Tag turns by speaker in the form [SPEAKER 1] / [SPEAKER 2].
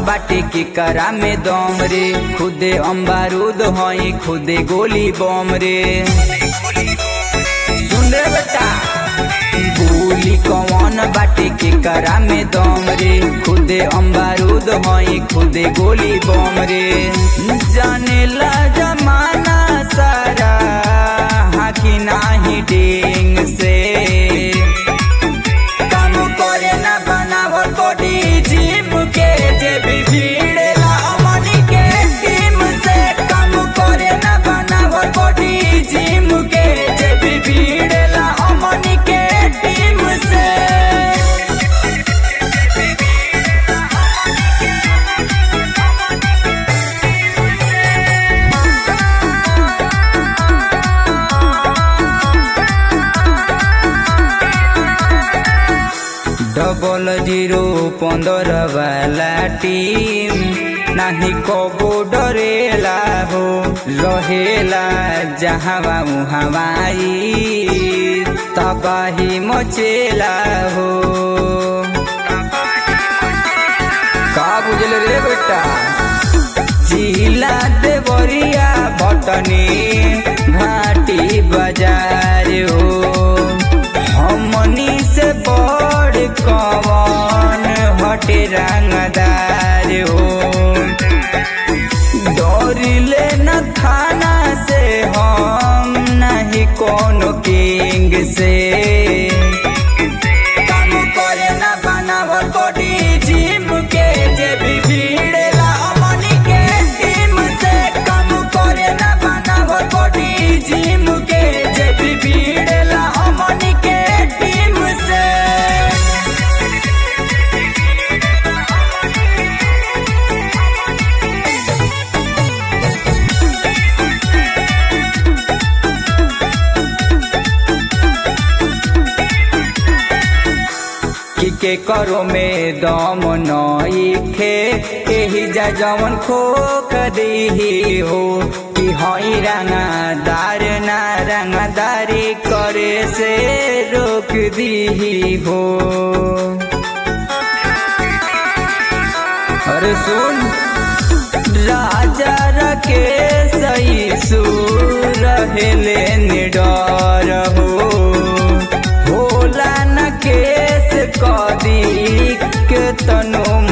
[SPEAKER 1] बाटे के करा में दम रे खुदे अम्बारूद हई खुदे गोली बम रे सुन रे बेटा गोली कौन बाटे के करा में दम रे खुदे अम्बारूद हई खुदे गोली बम रे जाने ला जमाना सारा हाकी नाही डेंग से काम करे ना बनावल बॉडी जिम के जे भी भीड़ेला अमनी के टीम से काम करे ना बनावल बॉडी जिम के जे भी भीड़ेला अमनी के टीम से डबल जीरो पंद्रह वाला टीम नाही कबो डरेला हो रहेला जहाँ हवाई तबाही मचेला हो का बुझल रे बेटा जिला देवरिया बटनी घाटी बाजार हो हमनी से बड़ कवन हटे रंगदार हो डरिले न थाना से हम नहीं कोनो किंग से काम करे ना बनावल बॉडी जिम के जे भी भीड़ेला अमनी के टीम से काम करे ना बनावल बॉडी जिम के जे भी भीड़ेला अमनी के टीम से कि के करो में दम नईखे एही जा जवन खोक दीही हो कि हई रंगादार ना रंगादारी करे से रोक दीही हो अरे सुन राजा रके सही सुर हेले निडर हो होला न केस कदी के तनु